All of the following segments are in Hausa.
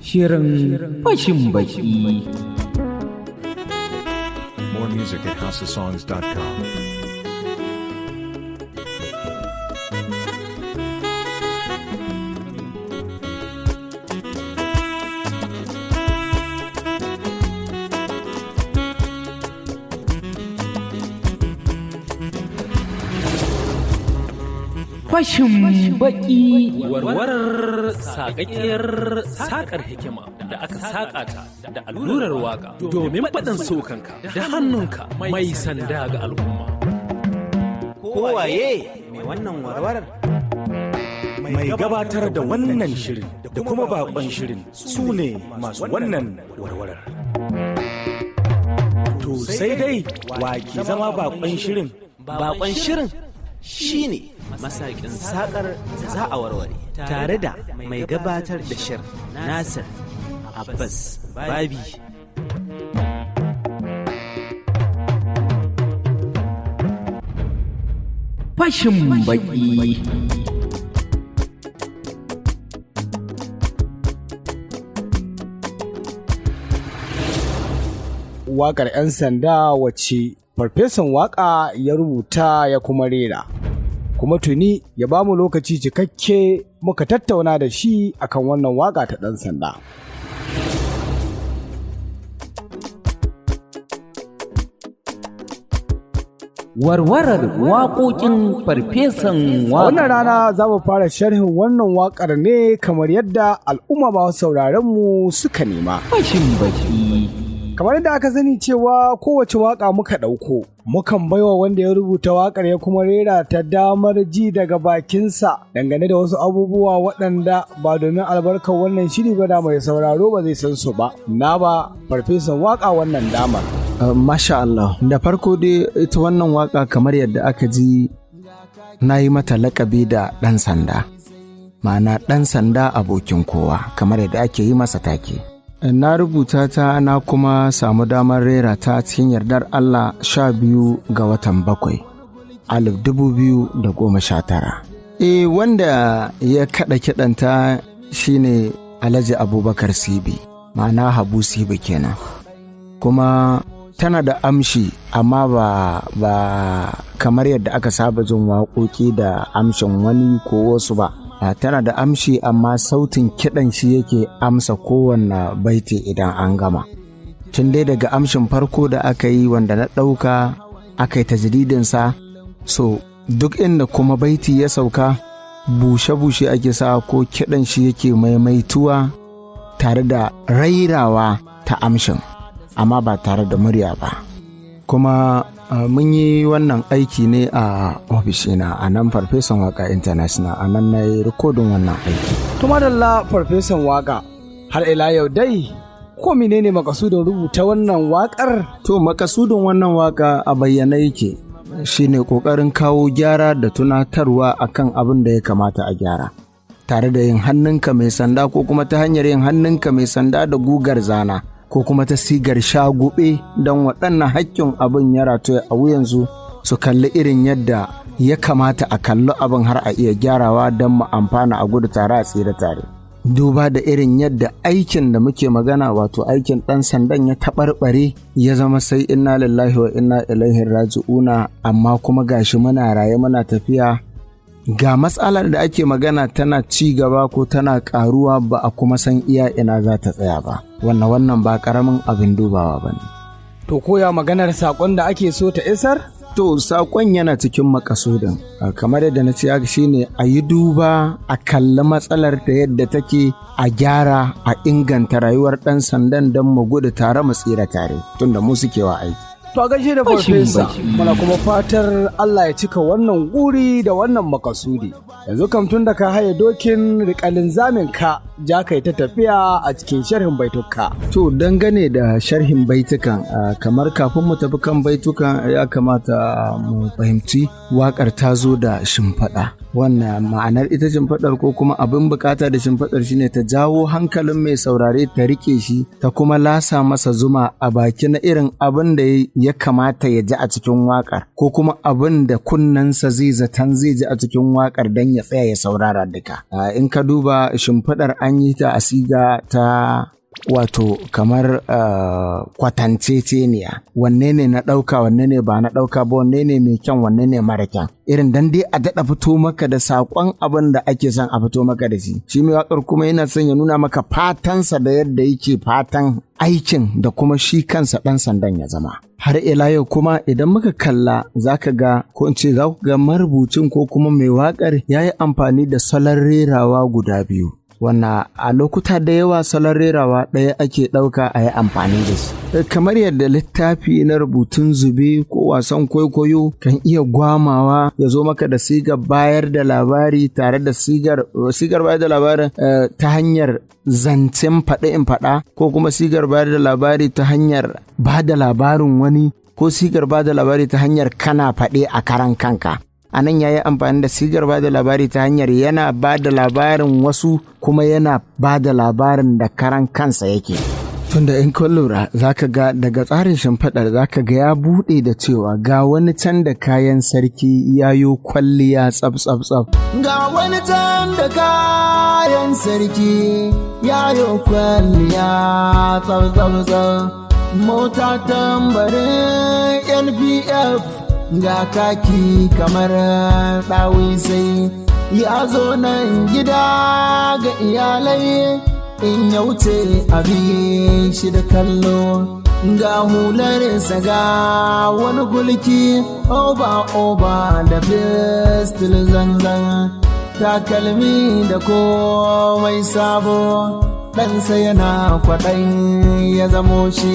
Shirin fashin baki. More music at houseofsongs.com. Fashin baki. warwarar sakakkiyar sakar hikima da aka saka ta da allurar waka domin faɗin sokanka da hannunka mai sanda ga al'umma. kowaye mai wannan warwarar mai gabatar da wannan shirin da kuma bakon shirin su ne masu wannan warwarar. To sai dai wa ke zama bakon shirin bakon shirin shine masakin sakar da za a warware tare da mai gabatar da shirin nasir abbas babi Fashin baki. waƙar 'yan sanda wacce farfesan waƙa ya rubuta ya kuma rera. Kuma tuni ya ba mu lokaci cikakke muka tattauna da shi akan wannan waƙa ta ɗan sanda. Warwarar waƙoƙin farfesan A wannan waƙa. rana za mu fara sharhin wannan waƙar ne kamar yadda al'umma masu sauraronmu suka nema. Fashin baki. Kamar yadda aka sani cewa kowace waƙa muka ɗauko, mukan baiwa wanda ya rubuta waƙar ya kuma rera ta damar ji daga bakinsa dangane da wasu abubuwa waɗanda ba domin albarkar wannan shiri ba da mai sauraro ba zai san su ba. Na ba farfesan waƙa wannan damar. Uh, Masha Allah, da farko dai ita wannan waka kamar yadda aka ji na yi mata lakabi da ɗan sanda. Ma'ana ɗan sanda abokin kowa, kamar yadda ake yi masa take. Na rubuta ta na kuma samu damar rera ta cikin yardar Allah sha biyu ga watan bakwai, alif dubu biyu da goma sha tara. E wanda ya kaɗa kiɗanta shine Alhaji Abubakar Sibi, ma'ana Habu Sibi kenan. kuma tana da amshi amma ba ba kamar yadda aka saba jin waƙoƙi da amshin wani ko wasu ba Ah, tana da amshi amma sautin kiɗan shi yake amsa kowanne baiti idan an gama tun dai daga amshin farko da aka yi wanda na ɗauka aka yi tajridinsa so duk inda kuma baiti ya sauka bushe-bushe ake sa ko kiɗan shi yake maimaituwa tare da rairawa ta amshin amma ba tare da murya ba kuma uh, mun yi wannan aiki ne a ofishina a nan farfesan waka international a nan na yi rikodin wannan aiki Tuma da farfesan waƙa, har ila yau dai, ko menene makasudin rubuta wannan waƙar? to makasudin wannan waka a bayyana yake shine kokarin kawo gyara da tunatarwa akan abin da ya kamata a gyara tare da yin hannunka mai sanda ko kuma ta hanyar yin hannunka mai sanda da gugar zana ko kuma ta sigar shagube don waɗannan haƙƙin abin ya ratoya a wuyansu su kalli irin yadda ya kamata a kalli abin har a iya gyarawa don mu amfana a gudu tare a tsira tare. Duba da irin yadda aikin da muke magana wato aikin ɗan sandan ya taɓarɓare ya zama sai inna lillahi wa inna ilaihi raji'una amma kuma gashi muna raye muna tafiya ga matsalar da ake magana tana ci gaba ko tana ƙaruwa ba a kuma san iya ina za ta tsaya ba wannan wannan ba ƙaramin abin dubawa ba ne. To koya maganar saƙon da ake so ta isar? To, saƙon yana cikin makasudin, Ah, kamar yadda na ce haka shine a yi duba a kalli matsalar da yadda take a gyara a inganta rayuwar ɗan sandan don mu gudu tare mu tsira tare, tunda mu suke wa aiki. To a gaishe da Fashin farfesa, baki. muna kuma fatar Allah ya cika wannan guri da wannan makasudi. Yanzu kam tun da ka haye dokin rikalin zamin ka, ja kai ta tafiya a cikin sharhin baituka. To, dangane da sharhin baitukan, ah, kamar kafin mu tafi kan baitukan ya kamata mu fahimci waƙar ta zo da shimfiɗa. Wannan ma'anar ita shimfiɗar ko kuma abin bukata da shimfiɗar shine ta jawo hankalin mai saurare ta rike shi ta kuma lasa masa zuma a baki na irin abin da ya kamata ya ji a cikin waƙar ko kuma abin da kunnensa zai zaton zai ji a cikin waƙar don ya tsaya ya saurara duka. Ah, In ka duba shimfiɗar an yi ta a siga ta wato kamar uh, kwatanceceniya wanne ne na ɗauka wanne ne ba na ɗauka ba wanne ne mai kyan wanne ne mara kyan irin dan dai a daɗa fito maka da saƙon abin da ake son a fito maka da shi shi mai waƙar kuma yana son ya nuna maka fatansa da yadda yake fatan aikin da kuma shi kansa ɗan sandan ya zama har ila yau kuma idan muka kalla zaka ga ko in ce za ku ga marubucin ko kuma mai waƙar ya yi amfani da salon rerawa guda biyu wannan a lokuta da yawa salon rerawa ɗaya ake ɗauka a yi amfani da shi. Kamar yadda littafi na rubutun zube ko wasan kwaikwayo kan iya gwamawa ya zo maka da sigar bayar da labari tare da sigar, sigar bayar da labarin eh, ta hanyar zancen faɗi in faɗa ko kuma sigar bayar da labari ta hanyar ba da labarin wani ko sigar ba da labari ta hanyar kana faɗe a karan kanka. a nan ya yi amfani da sigar ba da labari ta hanyar yana ba da labarin wasu kuma yana ba da labarin da karan kansa yake. Tunda in kun lura za ka ga daga tsarin shimfiɗar za ka ga ya buɗe da cewa ga wani can da kayan sarki yayo kwalliya tsaf tsaf tsaf. Ga wani can da kayan sarki yayo kwalliya tsaf tsaf tsaf. Mota tambarin NPF ga kaki kamar ɗawisai ya zo nan gida ga iyalai in ya wuce abin shi da kallo ga hularsa ga wani gulki oba oba da fistil zanzan takalmi da komai sabo ɗansa yana kwaɗayi ya zamo shi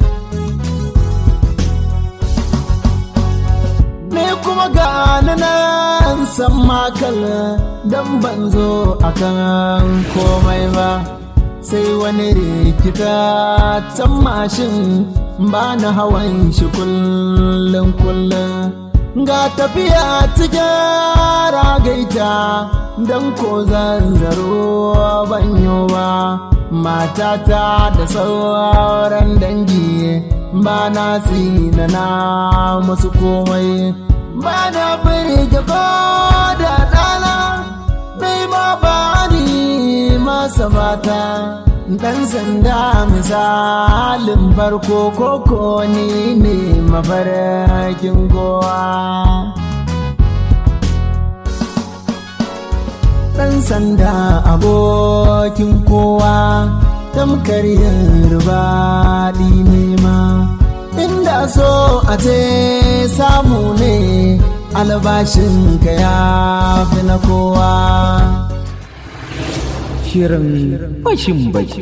ni kuma ga nan san makal dan ban zo akan komai ba sai wani rikita can mashin ba na hawan shi kullum kullum ga tafiya cikin ragaita don ko zanzaro banyo ba matata da sauran dangi ba na na musu komai ba na birge ko da ɗana dai ma ba ni masa fata ɗan sanda misalin farko koko ni ne mafarkin gowa ɗan sanda abokin kowa tamkar yin rubaɗi nema inda so a ce samu ne albashin ka ya fi na kowa Shirin fashin baki.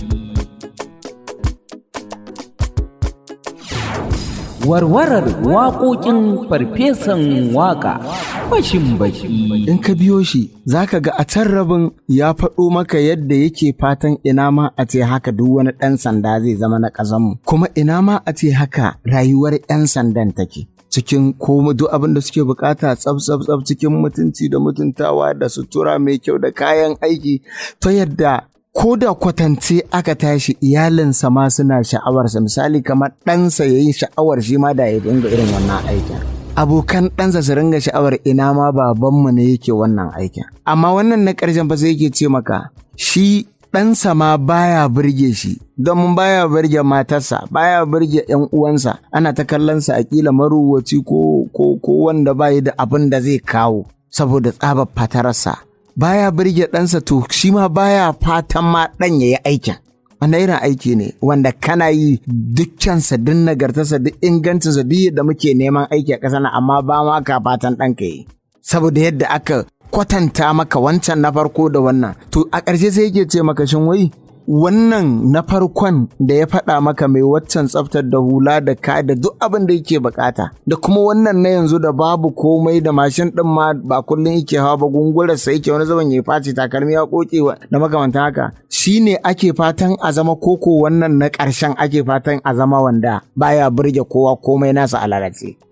Warwarar waƙoƙin farfesan waƙa fashin baki. in ka biyo shi za ka ga a can rabin ya faɗo maka yadda yake fatan ina ma a ce haka duk wani ɗan sanda zai zama na ƙasanmu kuma ina ma a ce haka rayuwar 'yan sandan take cikin ko duk abin da suke bukata tsaf tsaf tsaf cikin mutunci da mutuntawa da sutura mai kyau da kayan aiki ta yadda ko da kwatance aka tashi iyalinsa ma suna sha'awarsa misali kamar ɗansa ya yi sha'awar shi ma da ya dinga irin wannan aikin abokan ɗansa su ringa sha'awar ina ma babanmu ne yake wannan aikin amma wannan na ƙarshen fa sai yake ce maka shi ɗansa ma baya burge shi don baya burge matarsa baya burge ‘yan uwansa ana ta kallonsa a ƙila maruwaci ko, ko, ko wanda bayi da abin da zai kawo saboda tsabar fatararsa baya burge ɗansa to shi ma baya fatan ma ɗan ya yi aikin wanda irin aiki ne wanda kana yi dukkansa duk nagartarsa duk ingancinsa duk yadda muke neman aiki a ƙasa na amma ba ma ka fatan ɗanka yi saboda yadda aka kwatanta maka wancan na farko da wannan to a ƙarshe sai yake ce maka shin wai wannan na farkon da ya faɗa maka mai waccan tsaftar da hula da ka da duk abin da yake bukata da kuma wannan na yanzu da babu komai da mashin ɗin ma ba kullum yake hawa ba gungurar sa yake wani zaman ya face takalmi ya koke da makamantan haka shine ake fatan a zama koko wannan na ƙarshen ake fatan a zama wanda baya burge kowa komai nasa a lalace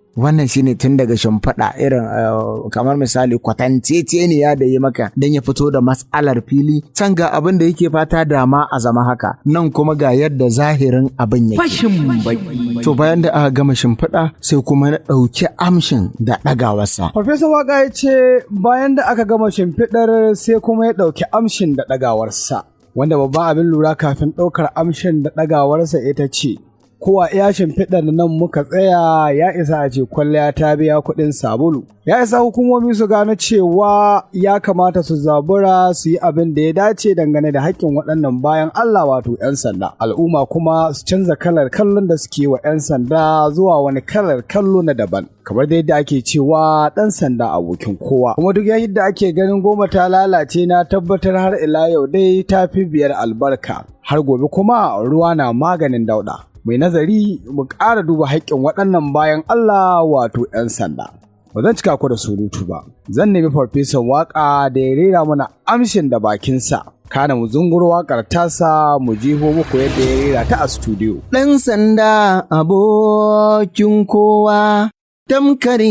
wannan shine tun daga shimfiɗa irin kamar misali kwatanceceniya da yi maka don ya fito da matsalar fili can ga abin da yake fata dama a zama haka nan kuma ga yadda zahirin abin yake fashin baki to bayan da aka gama shimfiɗa sai kuma na ɗauki amshin da ɗagawarsa Farfesa Waka ya ce bayan da aka gama shimfiɗar sai kuma ya ɗauki amshin da ɗagawarsa. Wanda babban abin lura kafin ɗaukar amshin da ɗagawarsa ita ce, kowa iya shimfiɗar nan muka tsaya ya isa a ce kwalliya ta biya kuɗin sabulu. Ya isa hukumomi su gano cewa ya kamata su zabura su yi abin da ya dace dangane da haƙƙin waɗannan bayan Allah wato 'yan sanda. Al'umma kuma su canza kalar kallon da suke wa 'yan sanda zuwa wani kalar kallo na daban. Kamar da yadda ake cewa ɗan sanda abokin kowa. Kuma duk yadda ake ganin goma ta lalace na tabbatar har ila yau dai ta fi biyar albarka. Har gobe kuma ruwa na maganin dauɗa. mai nazari mu ƙara duba haƙƙin waɗannan bayan Allah wato 'yan sanda. Ba zan cika ku da surutu ba, zan nemi farfesan waƙa da ya rera mana amshin da bakinsa. Kana mu zunguro waƙar tasa mu jiho muku yadda ya rera ta a studio. Ɗan sanda abokin kowa, tamkar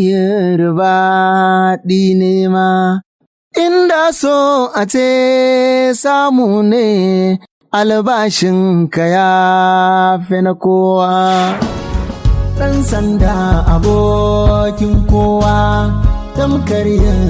yarbaɗi ne ma, inda so a ce samu ne albashinka ya fi na kowa. Ɗan sanda abokin kowa, tamkar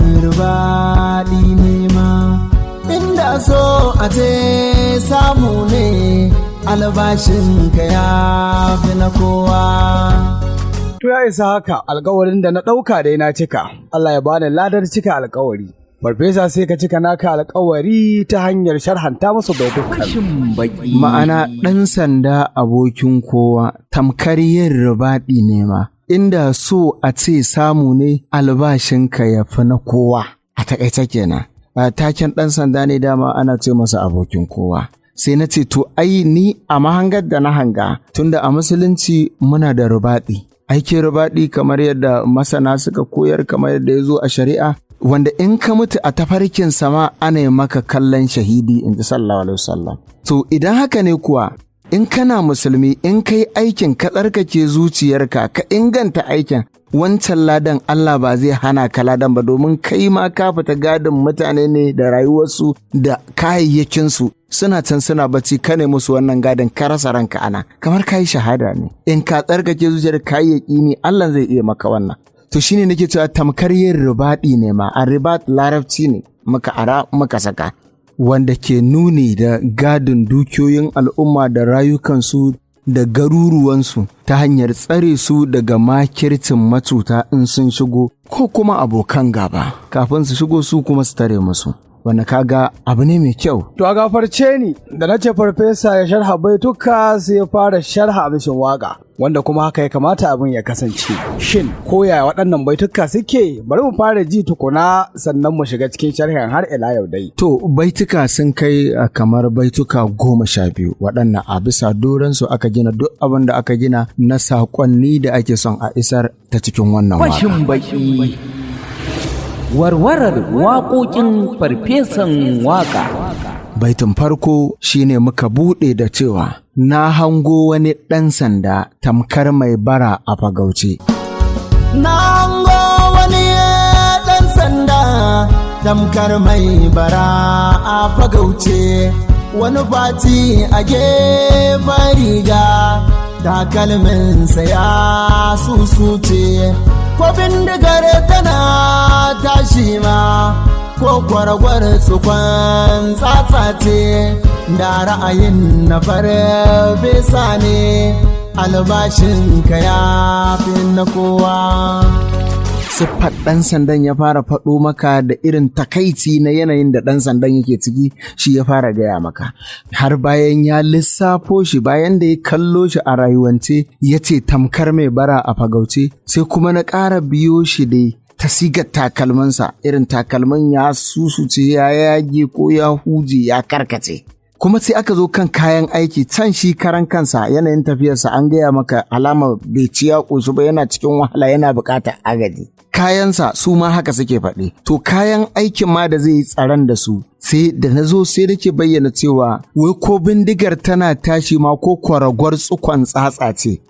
yarbaɗi nema. Inda so a ce samu ne albashinka ya fi na kowa. To ya isa haka alkawarin da na ɗauka dai na cika, Allah ya bani ladar cika alkawari. Farfesa sai ka cika naka alkawari ta hanyar sharhanta musu baitukan. fashin baki Ma'ana ɗan sanda abokin kowa tamkar yin ribaɗi ne ma, inda so a ce samu ne albashinka ya fi na kowa. A taƙaice kenan. A taken ɗan sanda ne dama ana ce masa abokin kowa. Sai na ce to ai ni a mahangar da na hanga tunda a musulunci muna da ribaɗi. Aikin ribaɗi kamar yadda masana suka koyar kamar yadda ya zo a shari'a wanda in ka mutu a tafarkin sama ana yi maka kallon shahidi in ji sallallahu alaihi wasallam to idan haka ne kuwa in kana musulmi in kai aikin ka tsarkake zuciyarka ka inganta aikin wancan ladan Allah ba zai hana ka ladan ba domin kai ma ka fita gadin mutane ne da rayuwarsu da kayayyakinsu suna can suna bacci ka ne musu wannan gadin ka rasa ranka ana kamar ka yi shahada ne in ka tsarkake zuciyar kayayyaki ne Allah zai iya maka wannan to shine nake cewa tamkar yin ribaɗi ne ma a ribat larabci ne muka ara muka saka wanda ke nuni da gadin dukiyoyin al'umma da rayukansu da garuruwansu ta hanyar tsare su daga makircin matuta in sun shigo ko kuma abokan gaba kafin su shigo su kuma su tare musu wanda kaga abu ne mai kyau To a gafarce ni da na ce farfesa ya sharha baituka sai ya fara sharha abishin waka wanda kuma haka ya kamata abin ya kasance. Shin ko yaya waɗannan baituka suke bari mu fara ji tukuna sannan mu shiga cikin sharhin har ila yau dai. To baituka sun kai a kamar baituka goma sha biyu waɗannan a bisa doransu aka gina duk abin da aka gina na saƙonni da ake son a isar ta cikin wannan waka. fashin baki warwarar waƙoƙin farfesan waƙa Baitin farko shine muka buɗe da cewa na hango wani ɗan sanda tamkar mai bara a fagauce. Na hango wani ɗan sanda tamkar mai bara a fagauce wani fati a gefen riga takalminsa ya susuce ko bindigar tana tashi ma ko kwaragwar tsukon tsatsace da ra'ayin na farfesa ne albashinka ya fi na kowa siffar ɗan sandan ya fara faɗo maka da irin takaici na yanayin da ɗan sandan yake ciki shi ya fara gaya maka har bayan ya lissafo shi bayan da ya kallo shi a rayuwance ya ce tamkar mai bara a fagauce sai kuma na ƙara biyo shi dai ta sigar takalminsa irin takalmin ya susuce ya yage ko ya huje ya karkace kuma sai aka zo kan kayan aiki can shi karan kansa yanayin tafiyarsa an gaya maka alama bai ci ya ƙoshi ba yana cikin wahala yana buƙatar agaji kayansa su ma haka suke faɗi to kayan aikin ma da zai yi tsaron da su sai da na zo sai nake bayyana cewa wai ko bindigar tana tashi ma ko kwaragwar tsukon tsatsa ce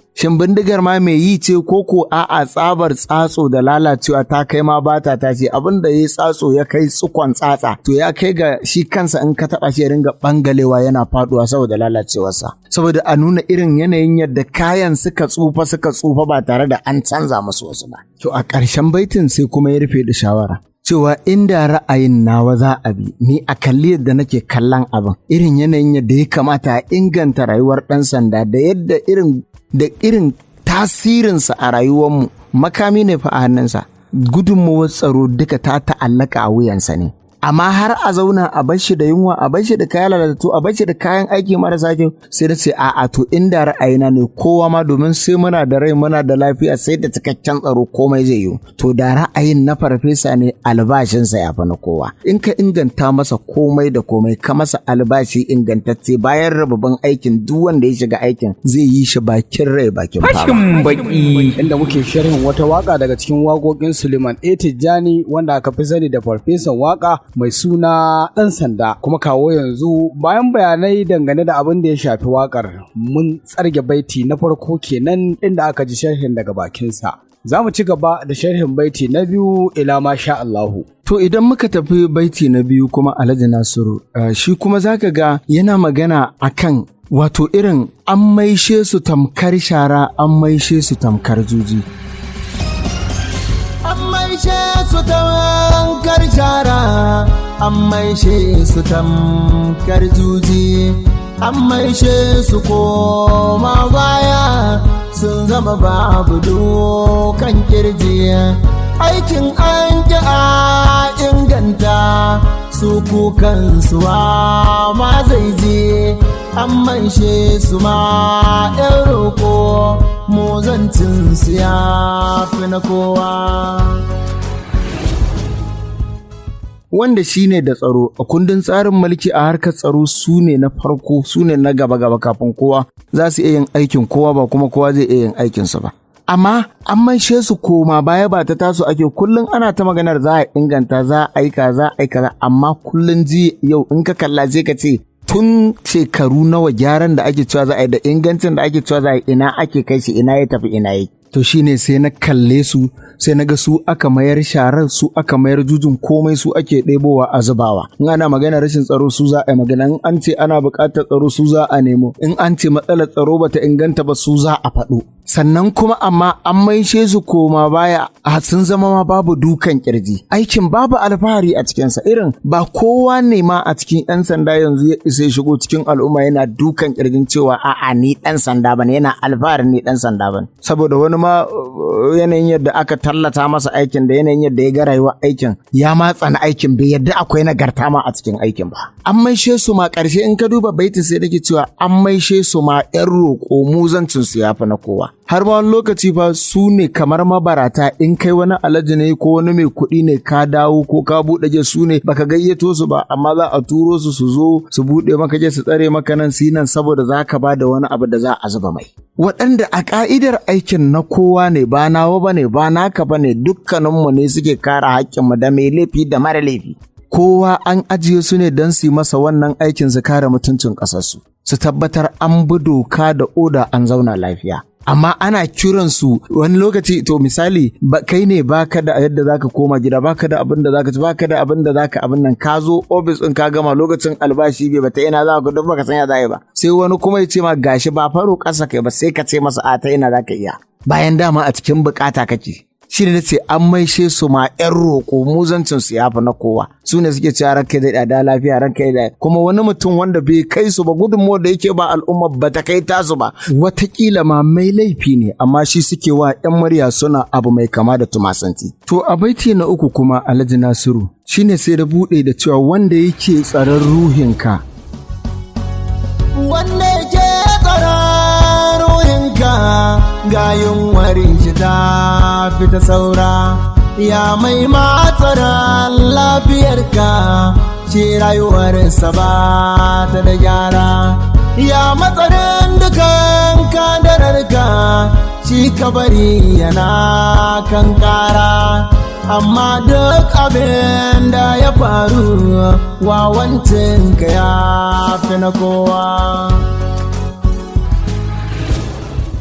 shin bindigar ma mai yi ce ko ko a'a tsabar tsatso da lalacewa ta kai ma bata ta ce abin da ya tsatso ya kai tsukon tsatsa to ya kai ga shi kansa in ka taba shi ya ringa bangalewa yana faduwa saboda lalacewarsa saboda a nuna irin yanayin yadda kayan suka tsufa suka tsufa ba tare da an canza musu wasu ba to a ƙarshen baitin sai kuma ya rufe da shawara cewa inda ra'ayin nawa za a bi ni a kalli yadda nake kallon abin irin yanayin yadda ya kamata a inganta rayuwar ɗan sanda da yadda irin da irin tasirinsa a rayuwarmu makami ne fa a hannunsa gudunmawar tsaro duka ta ta'allaka a wuyansa ne amma har a zauna a bar shi da yunwa a bar shi da kayan lalatattu a bar shi da kayan aiki marasa kyau sai da ce a'a to inda ra'ayina ne kowa ma domin sai muna da rai muna da lafiya sai da cikakken tsaro komai zai yi to da ra'ayin na farfesa ne albashinsa ya fi na kowa in ka inganta masa komai da komai ka masa albashi ingantacce bayan rababin aikin duk wanda ya shiga aikin zai yi shi bakin rai bakin fama Fashin baki. inda muke sharhin wata waka daga cikin waƙoƙin Suleiman A. Tijjani wanda aka fi sani da farfesan waka mai suna ɗan sanda kuma kawo yanzu bayan bayanai dangane da abin da ya shafi wakar mun tsarge baiti na farko kenan inda aka ji sharhin daga bakinsa. Za mu ci gaba da sharhin baiti na biyu ila ma sha Allahu. To idan muka tafi baiti na biyu kuma Alhaji Nasiru, uh, shi kuma zaka ga yana magana akan wato irin an maishe su tamkar shara an maishe su tamkar juji. An maishe su tamkar shara, an maishe su tamkar juji, an maishe su koma baya sun zama babu dokan kirji. Aikin an ki a inganta su kukan suwa ma zai je, an maishe su ma ‘yan roƙo, mu zancin su ya fi na kowa. Wanda shi ne da tsaro a kundin tsarin mulki a harkar tsaro su ne na farko su ne na gaba-gaba kafin kowa za su iya yin aikin kowa ba kuma kowa zai iya yin aikinsa ba. Amma an maishe su koma baya ba ta taso ake kullum ana ta maganar za a inganta za a aika za a aika amma kullum ji yau in ka kalla sai ka ce tun shekaru nawa gyaran da ake cewa za a yi da ingancin da ake cewa za a yi ina ake kai shi ina ya tafi ina yi. To shine sai na kalle su sai na ga su aka mayar sharar su aka mayar jujun komai su ake ɗebowa a zubawa. In ana magana rashin tsaro su za a yi magana in an ce ana buƙatar tsaro su za a nemo in an ce matsalar tsaro bata inganta ba su za a faɗo. Sannan kuma amma an maishe su koma baya a sun zama ma babu dukan kirji. Aikin babu alfahari a cikinsa irin ba kowa ne ma a cikin 'yan sanda yanzu ya isa ya shigo cikin al'umma yana dukan kirjin cewa a'a ni ɗan sanda bane yana alfaharin ni ɗan sanda bane. Saboda wani ma uh, yanayin yadda aka tallata masa aikin da yanayin yadda ya ga rayuwar aikin ya matsa na aikin bai yadda akwai nagarta ma a cikin aikin ba. An maishe su ma ƙarshe in ka duba baitin sai dake cewa an maishe su ma 'yan roƙo muzancin su ya fi na kowa. har ma wani lokaci fa su ne kamar mabarata in kai wani alaji ne ko wani mai kuɗi ne ka dawo ko ka buɗe je su ne baka gayyato su ba amma za a turo su su zo su buɗe maka je su tsare maka nan su nan saboda za ka ba da wani abu da za a zuba mai waɗanda a ka'idar aikin na kowa ne ba nawa ba ne ba naka ba ne dukkaninmu ne suke kare haƙƙinmu da mai laifi da mara laifi kowa an ajiye su ne don su yi masa wannan aikin su kare mutuncin ƙasarsu su tabbatar an bi doka da oda an zauna lafiya amma ana kiransu wani lokaci to misali ba, kai ne baka da yadda zaka koma gida baka da abin da zaka ci baka da abin da zaka abin nan ka zo ofis din ka gama lokacin albashi bai bata ina za ka duk baka san ya zai ba sai wani kuma ya ce ma gashi ba faro kasa kai ba sai ka ce masa a ta ina zaka iya bayan dama a cikin bukata kake shi ne ce an maishe su ma yan roƙo muzancin su yafi na kowa su ne suke cewa ranka da da lafiya ranka da kuma wani mutum wanda bai kai su ba gudunmuwa da yake ba al'umma ba ta kai tasu ba watakila ma mai laifi ne amma shi suke wa yan murya suna abu mai kama da tumasanti to a baiti na uku kuma alhaji nasiru shine sai da buɗe da cewa wanda yake tsaron ruhinka wanda yake tsaron ruhinka ga yunwarin shi ta fita saura ya mai matsaran lafiyarka ce rayuwarsa ba ta da gyara ya matsarin dukan kadararka shi kabari yana kan kara amma duk abin da ya faru wawancinka ya fi na kowa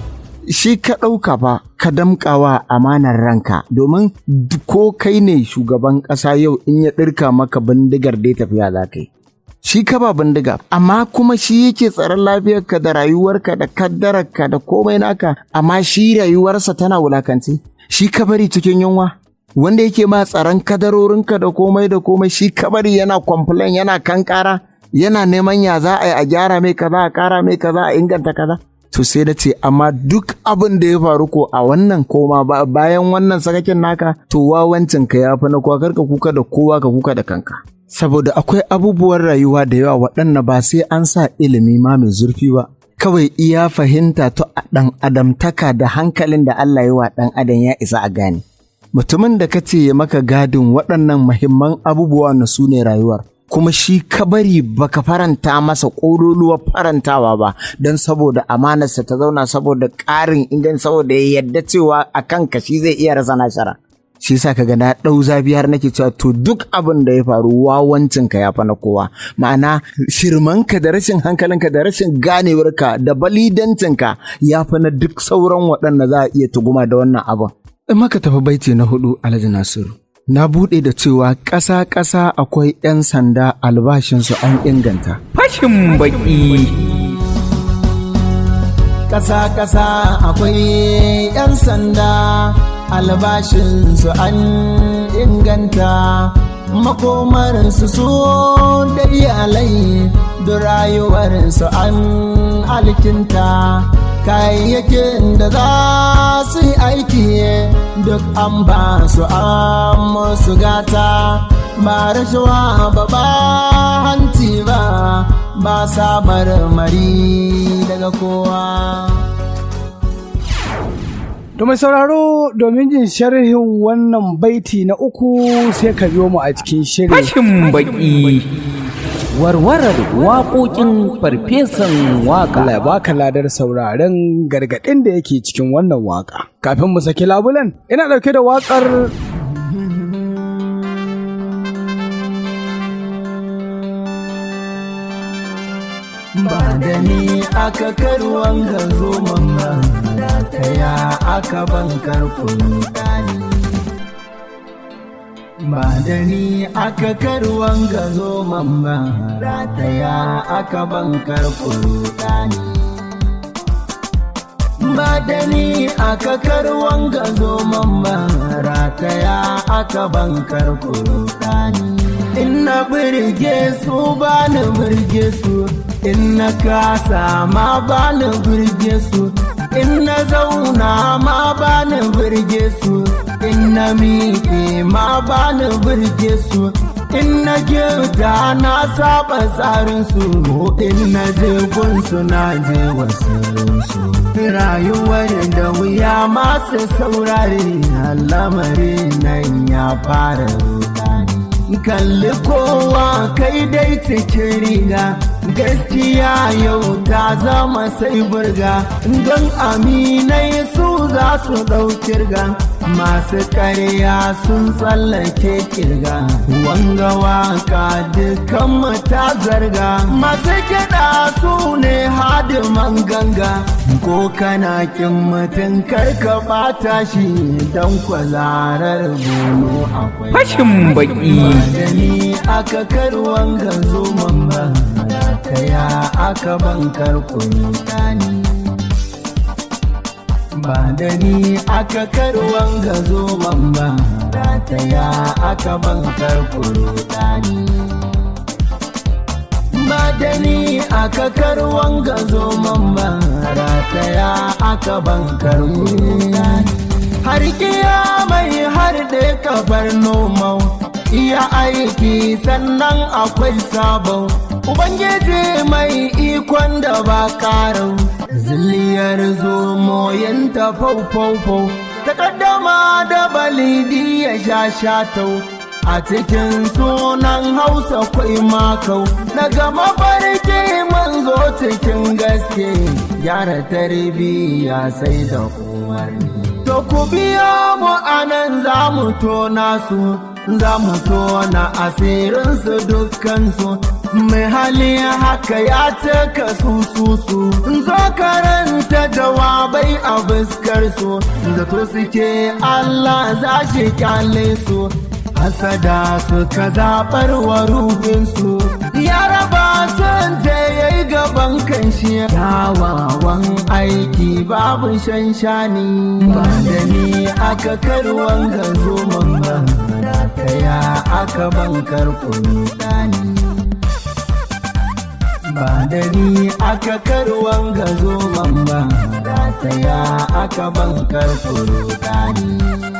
shi ka ɗauka ba ka damƙawa amanar ranka domin ko kai ne shugaban ƙasa yau in ya ɗirka maka bindigar dai tafiya za ka yi shi ka ba bindiga amma kuma shi yake tsaron lafiyarka da rayuwarka da kaddararka da komai naka amma shi rayuwarsa tana wulakance shi ka bari cikin yunwa wanda yake ma tsaron kadarorinka da komai da komai shi ka bari yana complain yana kankara yana neman ya za a yi a gyara mai kaza a kara mai kaza a inganta kaza to sai da ce amma duk abin da ya faru ko a wannan koma bayan wannan sakakin naka to wawancin ka ya fi na kowa karka kuka da kowa ka kuka da kanka saboda akwai abubuwan rayuwa da yawa waɗanda ba sai an sa ilimi ma mai zurfi ba kawai iya fahimta to a ɗan adamtaka da hankalin da Allah ya wa ɗan adam ya isa a gane mutumin da ka ce ya maka gadin waɗannan muhimman abubuwa na su ne rayuwar kuma shi ka bari baka faranta masa ƙololuwar farantawa ba don saboda amanarsa ta zauna saboda ƙarin inganci saboda ya yarda cewa a kanka shi zai iya rasa nashara shi yasa kaga na ɗau zafi har nake cewa to duk abin da ya faru wawancin ka ya fa na kowa ma'ana shirmanka da rashin hankalinka da rashin ganewarka da balidancinka ya fa na duk sauran waɗanda za a iya tuguma da wannan abin in maka tafi baiti na hudu alhaji nasiru na buɗe da cewa ƙasa-ƙasa akwai 'yan sanda albashinsu an inganta. Fashin baki. Ƙasa-ƙasa akwai 'yan sanda albashinsu an inganta. Makomarsu su da iyalai da rayuwarsu an alkinta. kayayyakin da za su yi aiki duk an ba su an musu gata ba rashawa ba ba hanci ba ba sa marmari daga kowa To mai sauraro domin jin sharhin wannan baiti na uku sai ka biyo mu a cikin shirin. Fashin baki. Warwarar waƙoƙin farfesan waƙa. Allah ya baka ladar sauraren gargaɗin da yake cikin wannan waƙa. Kafin mu saki labulen, ina ɗauke da waƙar ba da ni aka karuwan ga zoman ba ta ya aka bankar kunu ɗani ba da ni aka karuwan ga zoman ba ta ya aka bankar kunu ɗani ba da ni aka karuwan ga zoman ba rataya aka bankar kunu ɗani in na birge su ba ni birge su in na kasa ma ba ni birge su in na zauna ma ba ni birge su in na miƙe ma ba ni birge su in na girta na saba tsarin su in na je gunsu na je wasu rayuwar da wuya masu saurare lamarin nan ya fara rudani kalli kowa kai dai cikin riga gaskiya yau ta zama sai burga don aminai su za su ɗaukirga masu ƙarya sun tsallake kirga wanga waka dukan ta zarga masu kiɗa su ne hadiman ganga ko kana kin mutum karka ɓata shi don kwazarar bono akwai Fashin baki. da ni aka karuwan ganzo mamba ta ya aka bankar kunu ɗani ba da ni aka karuwan gazo mamba ta ya aka bankar kunu ɗani ba da ni aka karuwan gazo mamba ta ya aka bankar kunu ɗani har mai har da kafar nomau iya aiki sannan akwai sabon ubangiji mai ikon da ba karau zilliyar zomoyin ta fau-fau-fau takaddama da balidi ya sha shatau a cikin sunan hausa kwai makau daga mafarki manzo cikin gaske gyara tarbiyya sai da umarni To ku biya mu anan za mu tona su, za mu tona asirinsu dukkansu, mai hali haka ya cika sususu zo karanta jawabai a fuskar su zato suke Allah za shi kyale su hasada suka zaɓar wa ruhinsu ya raba sun je ya yi gaban kanshi kyawawan aiki babu shanshani ba da ni aka karwan gazo man ba kaya aka bankar kurudani ba da ni aka karwan gazo man ba kaya aka bankar kurudani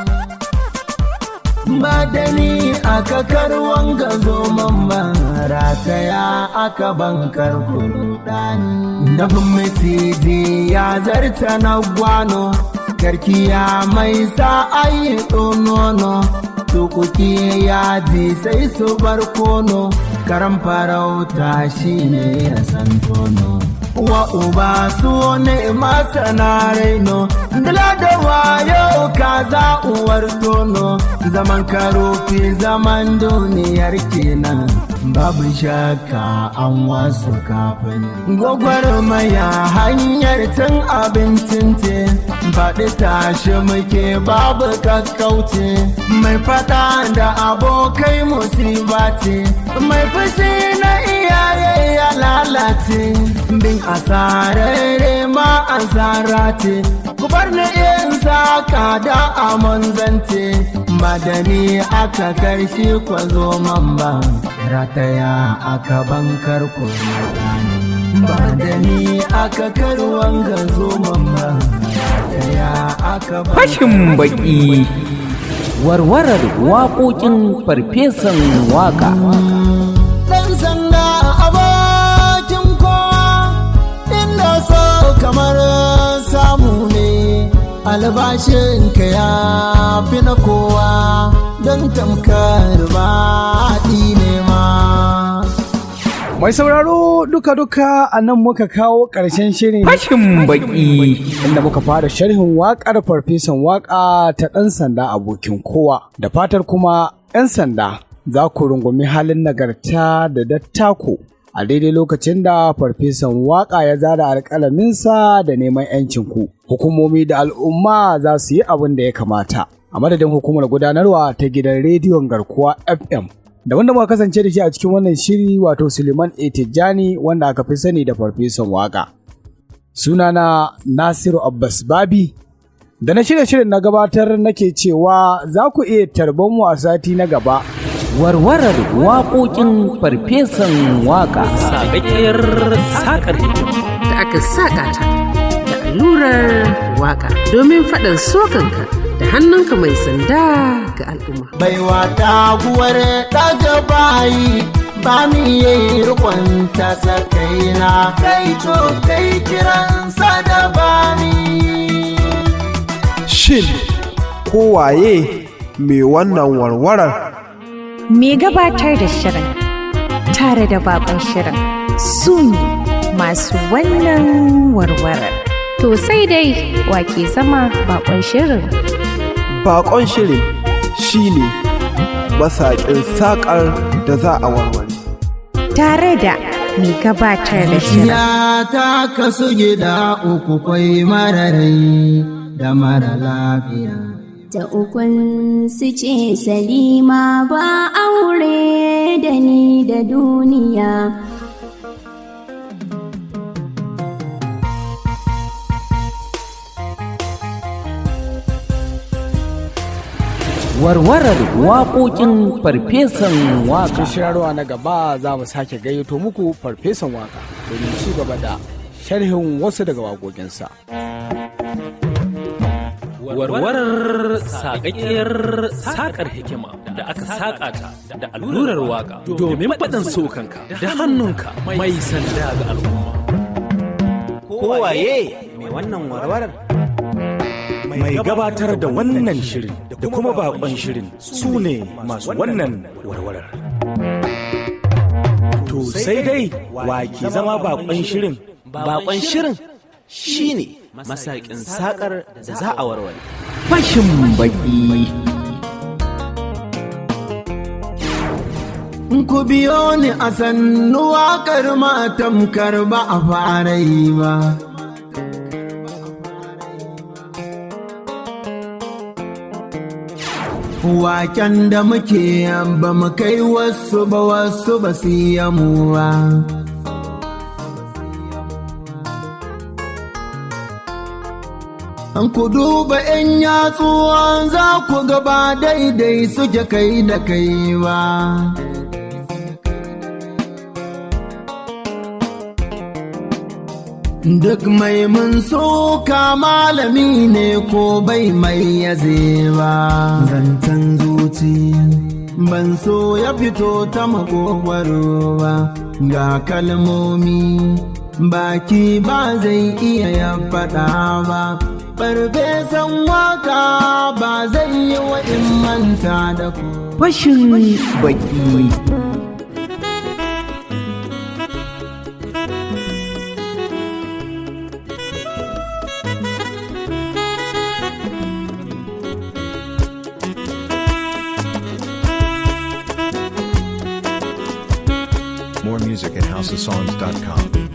ba da ni aka karwan gazo man rataya aka bankar kurudani dafin maciji ya zarta na gwano karkiya mai sa ayi nono tukuki ya ji sai su bar kono karan farauta shi ne ya san tono wa uba su ne masana raino dala da wayo kaza uwar tono zaman karofi zaman duniyar kenan babu shakka an wasu kafin gwagwarmaya hanyar cin abincin ce faɗi tashi muke babu kakkauce mai fada da abokai musiba ce mai fushi na iyaye ya lalace bin asararre ma asara ce ku bar ni in saka da amon zance madani aka karshe kwazo man ba rataya aka bankar ku ba da ni aka karwan gazo man ba rataya aka Fashin baki. Warwarar waƙoƙin farfesan waƙa. ɗan sanda abokin kowa inda so kamar samu ne albashinka ya fi na kowa don tamkar baɗi ne ma Mai sauraro duka-duka a nan muka kawo ƙarshen shirin Fashin baki. inda muka fara sharhin waƙar farfesan waƙa ta ɗan sanda abokin kowa. Da fatar kuma 'yan sanda za ku rungumi halin nagarta da dattako a daidai lokacin da farfesan waƙa ya zara alƙalaminsa da neman 'yancin ku. Hukumomi da al'umma za su yi abin da ya kamata. A madadin hukumar gudanarwa ta gidan rediyon garkuwa FM da wanda muka kasance da shi a cikin wannan shiri wato Suleiman Etijani wanda aka fi sani da farfesan waka. Sunana Nasiru Abbas Babi da na shirya shirin na gabatar nake cewa za ku iya tarban mu a sati na gaba. Warwarar waƙoƙin farfesan waƙa. Sagaƙiyar saƙar hikima. da aka saƙa ta da allurar waƙa domin faɗan sokanka da hannunka mai sanda ga al'umma. baiwa taguwar ɗaga bayi ba mi yi rikon ta sakaina kai to kai kiransa da bani Shin kowaye mai wannan warwarar? Me gabatar da shirin tare da bakon shirin su ne masu wannan warwarar. To sai dai wake zama bakon shirin. Bakon shirin shi ne masaƙin saƙar da za a warware. Tare da me gabatar da shirin. ya ta kasu gida uku kwai mararai da mara lafiya Ta ukun su ce Salima ba aure da ni da duniya. Warwarar waƙoƙin farfesan Cikin waƙa. shirarwa na gaba za mu sake gayyato muku farfesan waka domin ci gaba da sharhin wasu daga waƙoƙinsa. Warwarar saƙaƙiyar saƙar hikima da aka saƙa ta da allurar waƙa domin faɗin sokanka da hannunka mai sanda ga al'umma. Kowaye mai wannan warwarar? Mai gabatar da wannan shirin da kuma bakon shirin su ne masu wannan warwarar. To sai dai wa ke zama bakon shirin Bakon shirin shi ne masaƙin saƙar da za a warware. Fashin baki. ku biyo ni a sannu waƙar matamkar ba a fara yi ba. Waken da muke ba mu kai wasu ba wasu ba su yi mu ba. An ku duba ‘yan yatsuwan za ku gaba daidai suke kai da kai ba. Duk mai mun soka malami ne ko bai mai yaze ba. Zancen zuci ban so ya fito ta makogwaro ba. Ga kalmomi baki ba zai iya ya faɗa ba. Farfesan waka ba zai yi wa in manta da ku. Fashin baki. More music at houseofsongs.com.